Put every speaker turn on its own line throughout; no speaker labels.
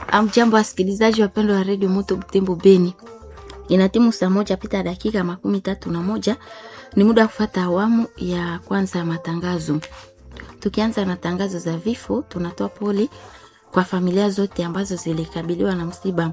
Amjambo wasikilizaji wapendwa wa redio Moto Butembo Beni, inatimu saa moja pita dakika makumi tatu na moja. Ni muda wa kufata awamu ya kwanza ya matangazo. Tukianza na tangazo za vifo, tunatoa pole kwa familia zote ambazo zilikabiliwa na msiba.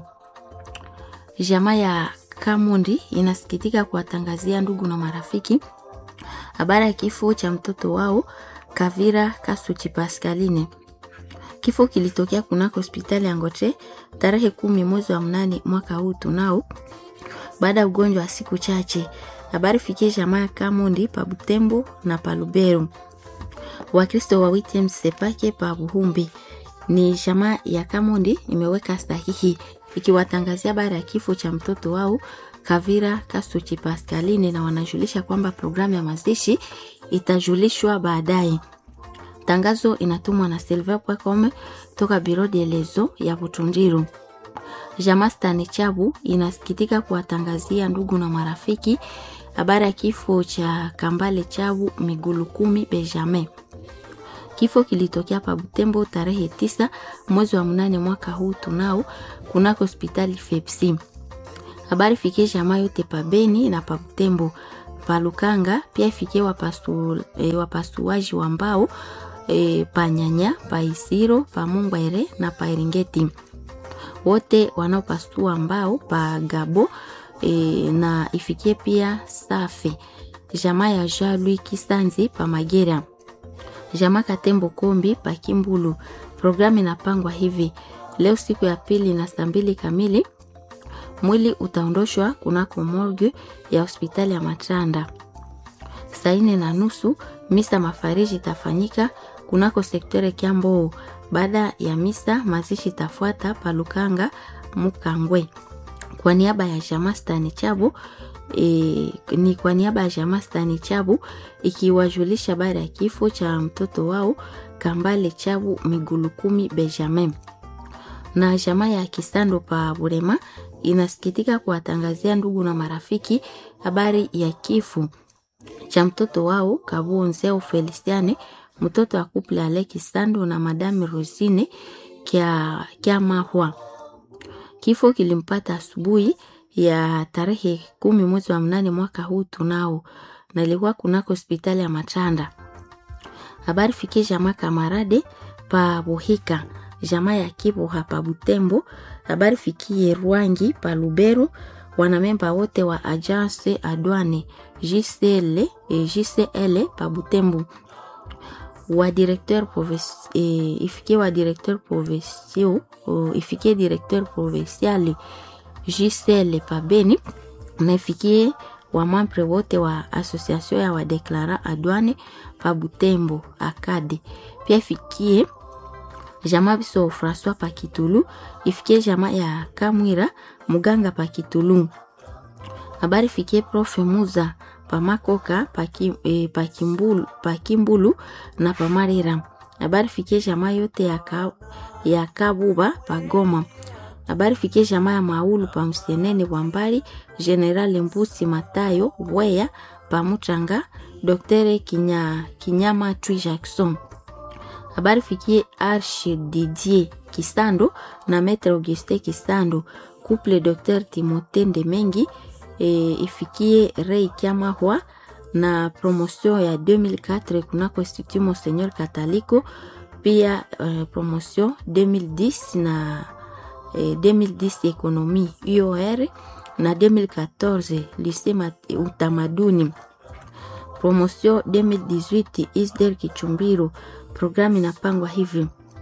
Jamaa ya Kamundi inasikitika kuwatangazia ndugu na marafiki habari ya kifo cha mtoto wao Kavira Kasuchi Pascaline. Kifo kilitokea kunako hospitali ya Ngotre tarehe kumi mwezi wa mnane mwaka huu tunao, baada ya ugonjwa wa siku chache. Habari fikie jamaa ya Kamundi pa Butembo na pa Lubero. Wakristo wa Witem Sepake pa Buhumbi. Ni jamaa ya Kamundi imeweka sahihi ikiwatangazia habari ya kifo cha mtoto wao Kavira Kasuchi Pascaline, na wanajulisha kwamba programu ya mazishi itajulishwa baadaye. Tangazo inatumwa na silver.com toka Biro de Lezo ya Butundiru. Jamaa Stani Chabu inasikitika kuwatangazia ndugu na marafiki habari ya kifo cha Kambale Chabu Migulu Kumi Benjamin. Kifo kilitokea pa Butembo tarehe tisa mwezi wa mnane mwaka huu tunao kunako hospitali Fepsi. Habari fikie jamaa yote pa Beni na pa Butembo pa Lukanga, pia ifikie wapasu, e, wapasuaji wa mbao e, pa Nyanya pa Isiro pa Mungwere na pa Eringeti, wote wanaopasua mbao pa Gabo e, na ifikie pia Safi jamaa ya Jalui Kisanzi pa Magera, jamaa Katembo Kombi pa Kimbulu. Programu inapangwa hivi: leo siku ya pili na saa mbili kamili mwili utaondoshwa kunako morgue ya hospitali ya Matanda. Saa nne na nusu misa mafariji itafanyika kunako sektore Kiambo. Baada ya misa mazishi itafuata palukanga Mukangwe. Kwa niaba ya jamaa Stani Chabu e, ni kwa niaba ya jamaa Stani Chabu ikiwajulisha habari ya kifo cha mtoto wao Kambale Chabu Migulu Kumi Benjamin na jamaa ya Kisando pa Burema inasikitika kuwatangazia ndugu na marafiki habari ya kifo cha mtoto wao Kabonzeo Feliciane, mtoto wa kuple Ale Kisando na Madame Rosine kya, kya Mahwa. Kifo kilimpata asubuhi ya tarehe kumi mwezi wa mnane mwaka huu tunao, na ilikuwa kunako hospitali ya Matanda. Habari fikie jamaa Kamarade pa Buhika jamaa ya Kiboha pa Butembo. Habari fikie Rwangi pa Lubero, wanamemba wote wa agence adwane JCL, eh, JCL pa Butembo, wa directeur province eh, ifikie wa directeur provincial oh, ifikie directeur provincial JCL pa Beni, na ifikie wa membre wote wa association ya wadeklara adwane pa Butembo akade, pia ifikie jamaa biso François Pakitulu ifikie jamaa ya Kamwira muganga Pakitulu. Habari fikie profe Muza pamakoka paki, e, pakimbulu, pakimbulu na pamarira. Habari fikie jamaa yote ya, ka, ya Kabuba pagoma. Habari fikie jamaa ya Maulu pa Msenene Bwambali General Mbusi Matayo Weya pamuchanga Dr. Kinya, Kinyama Twi Jackson habari fikie Arche Didier Kisando na Maître Auguste Kisando couple Dr Timothée Ndemengi e, ifikie Rei Kiamahwa na promotion ya 2004 kunako Institut Monseigneur Kataliko, pia uh, promotion 2010 na eh, 2010 ekonomi UOR na 2014 lycée utamaduni promotion 2018 Isder Kichumbiro. Programu inapangwa hivi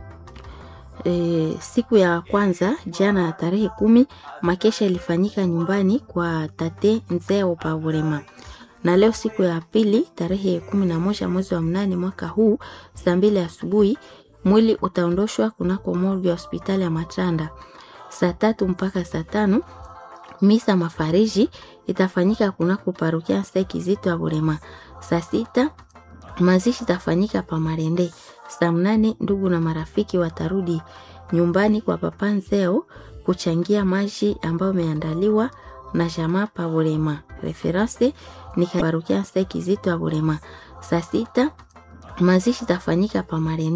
e, siku ya kwanza jana ya tarehe kumi makesha ilifanyika nyumbani kwa tate Nzeo Pavorema, na leo siku ya pili tarehe kumi na moja mwezi wa mnane mwaka huu saa mbili asubuhi mwili utaondoshwa kunako morgue ya hospitali ya Matanda. Saa tatu mpaka saa tano misa mafariji itafanyika kunako parokia Sekizito ya Burema. Saa sita mazishi itafanyika pa Marende. Saa mnane ndugu na marafiki watarudi nyumbani kwa papa Nzeo kuchangia maji ambayo imeandaliwa na jamaa pa Burema. Reference ni parokia Sekizito ya Burema. Saa sita mazishi itafanyika pa Marende.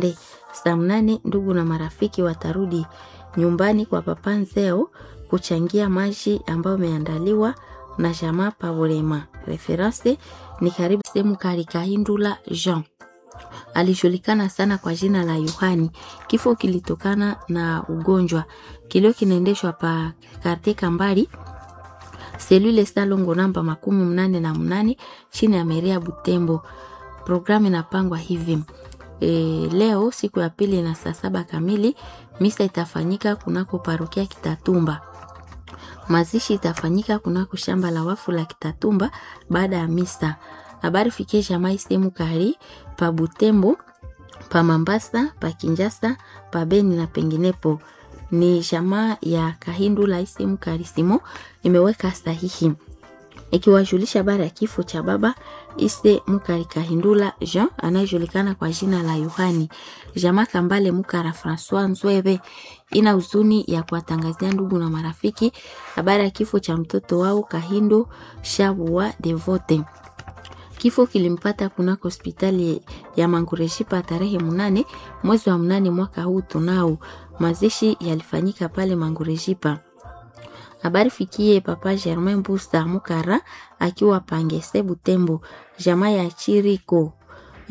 Saa mnane ndugu na marafiki watarudi nyumbani kwa papa Nzeo kuchangia maji ambayo imeandaliwa na jamaa Pabolema. Reference ni karibu sehemu Karikahindula Jean alijulikana sana kwa jina la Yohani. Kifo kilitokana na ugonjwa. Kilio kinaendeshwa pa karte Kambari selule Salongo namba makumi mnane na mnane chini ya Meria Butembo. Programu inapangwa hivi e, leo siku ya pili na saa saba kamili misa itafanyika kunako parokia Kitatumba. Mazishi itafanyika kunako shamba la wafu la Kitatumba baada ya misa. Habari fikie jamai sehemu kari pa Butembo, pa Mambasa, pa Kinjasa, pa Beni na penginepo. Ni jamaa ya Kahindu la sehemu kari simo imeweka sahihi ikiwajulisha habari ya kifo cha baba Ise Mukari Kahindula Jean anayejulikana kwa jina la Yohani. Jamaa Kambale Mukara Francois Nzwebe ina huzuni ya kuwatangazia ndugu na marafiki habari ya kifo cha mtoto wao Kahindo Shabua Devote. Kifo kilimpata kunako hospitali ya Mangureshipa tarehe mnane mwezi wa mnane mwaka huu tunao. Mazishi yalifanyika pale Mangureshipa. Habari fikie papa Germain Busta Mukara akiwa Pangese Butembo, jamaa ya Chiriko